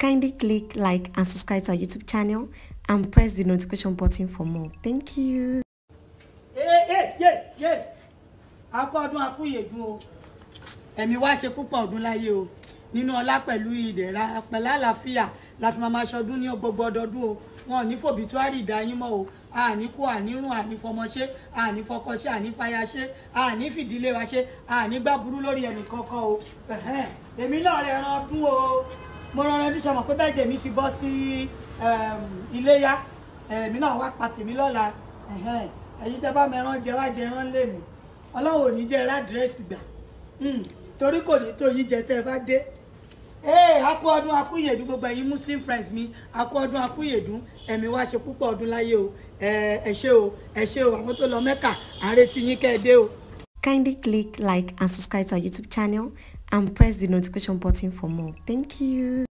Kindly click like and subscribe to our YouTube channel and press the notification button for more. Thank you. ee ee yé yé akọ ọdún akúyèdún o ẹ̀mí wá ṣe púpọ̀ ọdún láyé o nínú ọlá pẹ̀lú ìdẹ̀ra pẹ̀lú àlàáfíà la fi máa ma ṣọdún ní gbogbo ọdọọdún o wọn ò ní fòbítúárì ìdáyín mọ́ o àní kú ànírùn àní fọmọṣé àní fọkọṣé àní fàyàṣé àní fìdílé wa ṣe àní gbàbúrú lórí ẹnì kankan o ẹ̀hẹ́n, èmi náà rẹ̀ ran ọdún o mo rán ẹni sọmọ pé bẹ́ẹ̀ jèmi ti bọ́ sí iléyá èmi náà wá pa tèmi lọ́la ẹ̀hẹ́n, ẹ̀yin tẹ́ bá mẹ́rán jẹ wá jẹ rán lèmi ọlọ́run ò ní jẹ́ ládírẹ́sì gbà Mm, torí kò ní tó yín jẹ tẹ́ ẹ bá dé ee akú ọdún akúyèdún gbogbo ẹ̀yin muslim friends mi akú ọdún akúyèdún ẹ̀mí wá ṣe púpọ̀ ọdún láyé o ẹ ẹ ṣé o ẹ ṣé o àwọn tó lọ mẹ́kà à ń retí yín kẹ́ ẹ dé o. Kindly click like and subscribe to our YouTube channel and press the notification button for more. Thank you.